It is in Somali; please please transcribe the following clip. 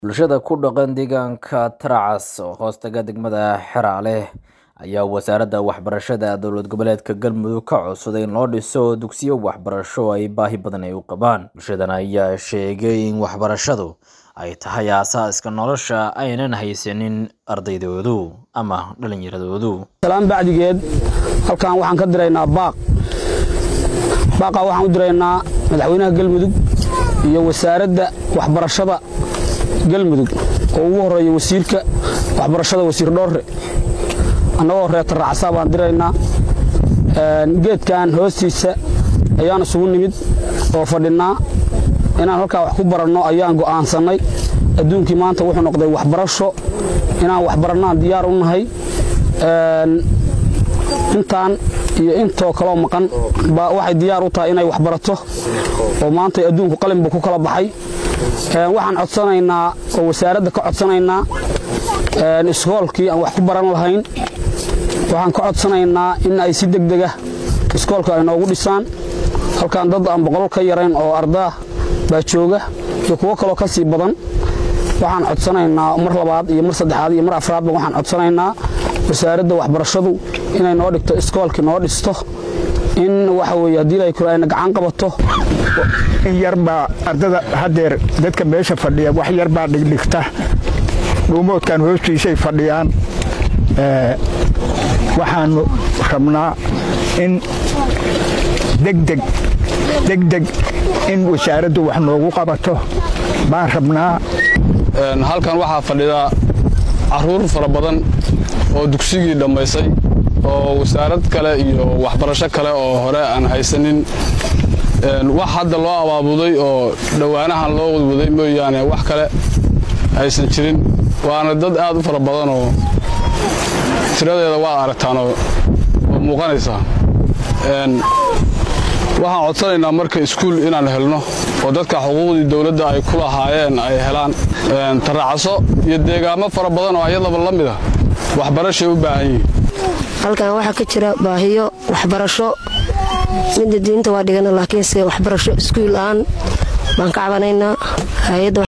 bulshada ku dhaqan deegaanka Tracas oo hoostaga degmada Xeraale ayaa wasaaradda waxbarashada dowlad goboleedka Galmudug ka codsaday in loo dhiso dugsiyo waxbarasho oo ay baahi badan ay u qabaan bulshadan ayaa sheegay in waxbarashadu ay tahay aasaaska nolosha aynan haysanin ardaydoodu ama dhalinyaradoodu salaan bacdigeed halkan waxaan ka diraynaa baaq baaqa waxaan u diraynaa madaxweynaha galmudug iyo wasaaradda waxbarashada galmudug oo ugu horeeya wasiirka waxbarashada wasiir dhoorre annagoo reeta raacsaa baan diraynaa geedkan hoostiisa ayaan isugu nimid oo fadhinnaa inaan halkaa wax ku baranno ayaan go'aansannay adduunkii maanta wuxuu noqday waxbarasho inaan waxbarannaan diyaar u nahay intaan iyo intoo kaloo maqan baa waxay diyaar u tahay inay waxbarato oo maanta adduunku qalinbu ku kala baxay waxaan codsanaynaa oo wasaaradda ka codsanaynaa iskoolkii aan wax ku baran lahayn waxaan ka codsanaynaa in ay si degdega iskoolka ay noogu dhisaan halkan dad aan boqol ka yarayn oo ardaa baa jooga iyo kuwo kaloo ka sii badan waxaan codsanaynaa mar labaad iyo mar saddexaad iyo mar afraadba waxaan codsanaynaa wasaaradda waxbarashadu inay noo dhigto iskoolkii noo dhisto in waxa weye haddii ay ayna gacan qabato in yarbaa ardada haddeer dadka meesha fadhiya wax yarbaa dhigdhigta dhuumoodkan hoostiisay fadhiyaan waxaannu rabnaa in degdeg degdeg in wasaaraddu wax noogu qabato baan rabnaa halkan waxaa fadhida carruur fara badan oo dugsigii dhammaysay oo wasaarad kale iyo waxbarasho kale oo hore aan haysanin wax hadda loo abaabuday oo dhowaanahan loo wadwaday mooyaane wax kale aysan jirin waana dad aad u fara badanoo tiradeeda waad aragtaanoo muuqanaysaa waxaan codsanaynaa marka iskuul inaan helno oo dadka xuquuqdii dowladda ay ku lahaayeen ay helaan taraacaso iyo deegaamo fara badan oo ayadaba la mida waxbarashay u baahan yihiin halkan waxaa ka jira baahiyo waxbarasho midda diinta waa dhigana laakiinse waxbarasho iskuul aan baan ka cabanaynaa hay-adda